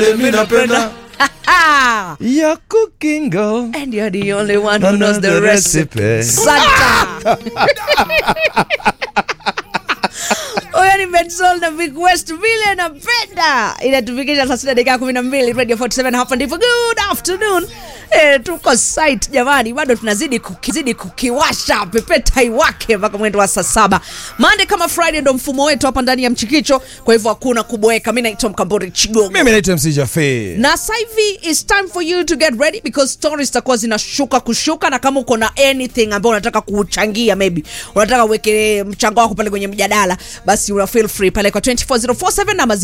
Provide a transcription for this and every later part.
Mimi napenda ya cooking girl. And you're the only one who knows the Another recipe. recipe. Santa. Huyo ni Bensol na Big West vile napenda. Inatufikisha saa sita dakika kumi na mbili Radio 47 hapa ndipo. Good afternoon. Eh, tuko site jamani, bado tunazidi kukizidi kukiwasha pepeta iwake mpaka mwendo wa saa saba. Monday kama Friday ndo mfumo wetu hapa ndani ya Mchikicho, kwa hivyo hakuna kuboeka. Mimi naitwa Mkambori Chigogo. Mimi naitwa MC Jaffe. na sasa hivi is time for you to get ready because stories zitakuwa zinashuka kushuka na kama uko na anything ambayo unataka kuchangia maybe unataka uweke mchango wako pale kwenye mjadala basi una feel free pale kwa 24047 ama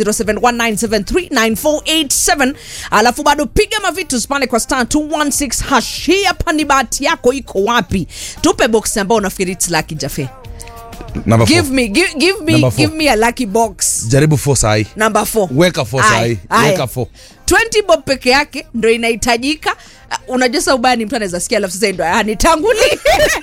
0719739487 alafu bado piga mavitu pale kwa star 216 hash hii hapa ni bahati yako iko wapi tupe box ambayo unafikiri it's lucky jafe Number give four. me give, give me Number four. give me a lucky box Jaribu four sahi. number 4 Weka four sahi. Weka four. 20 bob peke yake ndo inahitajika Uh, unajua sa ubaya ni mtu anaweza sikia alafu sasa ndo anitanguli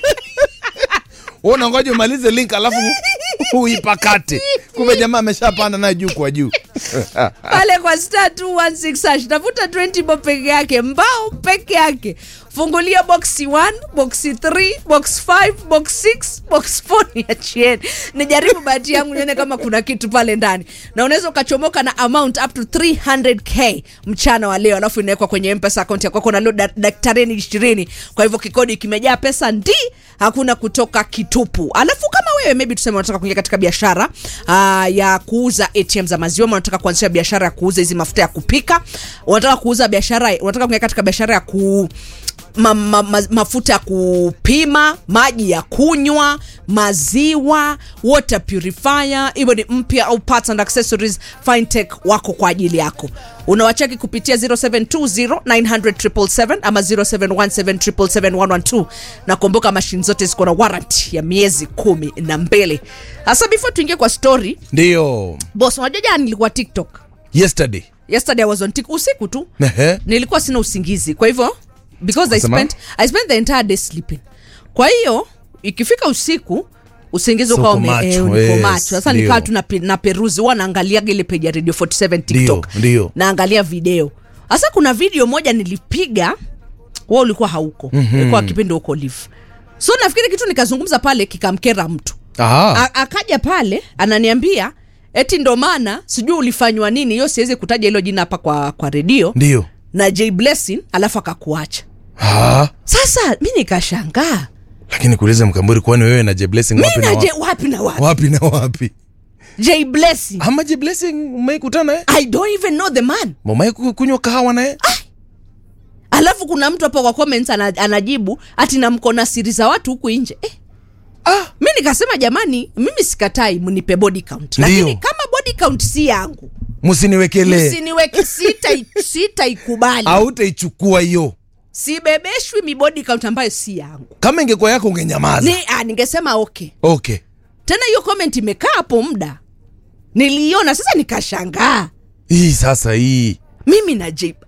Wewe unangoja umalize link alafu uipakate. Kumbe jamaa ameshapanda naye juu kwa juu. pale kwa star 216 hash tafuta 20 bob peke yake mbao peke yake fungulia boxi 1 boxi 3 box 5 box 6 box 4 niachieni nijaribu bahati yangu nione kama kuna kitu pale ndani na unaweza ukachomoka na amount up to 300k mchana wa leo alafu inawekwa kwenye mpesa akaunti yako na leo da- daktareni ishirini kwa hivyo kikodi kimejaa pesa ndi hakuna kutoka kitupu alafu kama wewe maybe tuseme unataka kuingia katika biashara uh, ya kuuza atm za maziwa ama unataka kuanzisha biashara ya kuuza hizi mafuta ya kupika unataka kuuza biashara unataka kuingia katika biashara ya ku ma, ma, ma, mafuta ya kupima maji ya kunywa maziwa water purifier hivyo ni mpya au parts and accessories fintech wako kwa ajili yako unawacheki kupitia 0720900777 ama 0717771112 na kumbuka mashine zote ziko na warrant ya miezi kumi na mbili hasa before tuingie kwa story Ndio. bos unajua jana nilikuwa tiktok Yesterday. yesterday I was on tiktok usiku tu Ehe. nilikuwa sina usingizi kwa hivyo because I Unasema? spent, I spent the entire day sleeping kwa hiyo ikifika usiku usingizi So ukawa uko ume- macho, eh, niko yes, macho sasa ndio. nikawa tu nape- na peruzi huwa naangaliaga ile page ya radio 47 tiktok Ndio, ndio. naangalia video sasa kuna video moja nilipiga wa ulikuwa hauko mm-hmm. ulikuwa kipindi huko live so nafikiri kitu nikazungumza pale kikamkera mtu Aha. A- akaja pale ananiambia eti ndo maana sijui ulifanywa nini hiyo siwezi kutaja hilo jina hapa kwa, kwa redio Ndio. na j blessing alafu akakuacha Ah. sasa mi nikashangaa Lakini kuuliza Mkamburi kwani wewe na J Blessing mi wapi na na J, wapi? wapi na wapi Wapi na wapi? j blessing Ama J Blessing umeikutana naye? i don't even know the man Mama kunywa kahawa naye? alafu kuna mtu hapo kwa comments ana, anajibu ati namko na siri za watu huku nje eh, Ah. mi nikasema jamani mimi sikatai mnipe body count Ndio. lakini kama body count si yangu Msiniwekelee. msiniweke sita sitaikubali Hautaichukua hiyo. sibebeshwi mi body count ambayo si yangu Kama ingekuwa yako ungenyamaza. ni, ah, ningesema okay Okay. tena hiyo comment imekaa hapo muda niliiona sasa nikashangaa Hii sasa hii. mimi na J